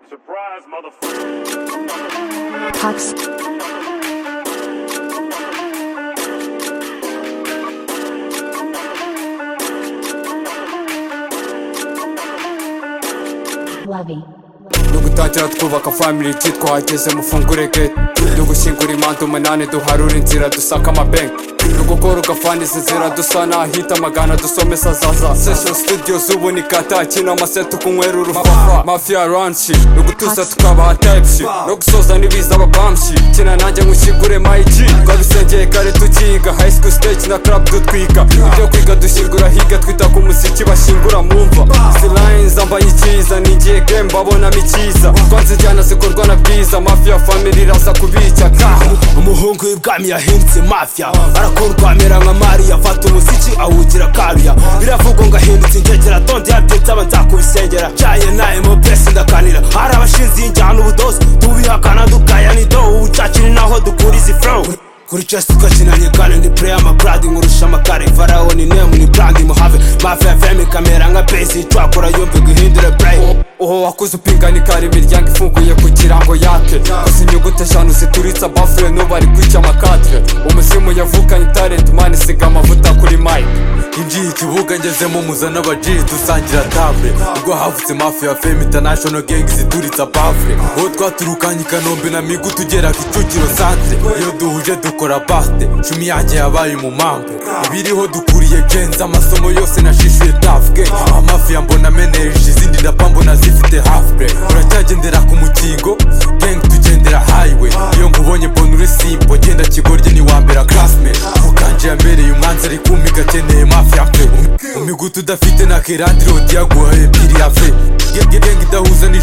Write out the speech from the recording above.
Surprise, motherfucker. Cox. Lovey. Nugutagira twubaka family T twahageze mufungure gate Nugushyingura imanza umunani duharura inzira dusaka amabenki Nugukora ugafaniza inzira dusa n'ahita amagana dusomesa zaza Session studios ubu ni kata kino amaseti kunywera urufafa Mafia ranchi nugutuza tukabaha type shit no gusoza n'ibiza ababamshi Kina nanjye nkushyigure my G Twabisengeye kare tukiga high school stage na club dutwika Ibyo kwiga dushyingura higa twita ku muziki bashingura mu mva Silines zambaye icyiza ningiye game mbabonamo icyiza Twanze injyana zikorwa na bwiza Mafia family iraza kubicya ka umuhungu w'ibwami yahindutse mafia arakurwamira nka mariya afata umuziki awugira karuya biravugwa ngo ahindutse ingegera tonde yabyetse aba nzakubisengera caye naye mu pesi ndakanira hari abashinze iyi njyana ubudozi tubihakana dukayanido ubucaci ni naho dukuriza ifro kuri chess tukakinanye kandi ni play amabradi nkurusha amakare farawo ni nemu ni brandi muhave mafia fm ikamera nka pesi icwakura yumve guhindura brayi uwo wakuze upinganikara imiryango ifunguye kugira ngo yake gusa inyuguti eshanu zituritse abafure n'ubu ari kwica amakadire umuzimu yavukanye talent mani siga amavuta kuri mike ngiye ikibuga ngezemo muzana abaji dusangira table ubwo havutse mafi ya fame international gang zituritse abafure uwo twaturukanye i kanombe na migu tugera kicukiro santre iyo duhuje dukora bate cumi yanjye yabaye umumambe ibiriho dukuriye genza amasomo yose nashishuye tafge amafi ya mbona meneje izindi ndapa mbona zifite hafure uracyagendera ku mukingo gang tugendera highway iyo nkubonye mbona uri simbo genda kigorye ni wambera classmate mukanje yambereye umwanzi ari kumpiga akeneye mafia pe umigutu udafite na kerandiro diyaguha ebyiri ya fe genge idahuza ni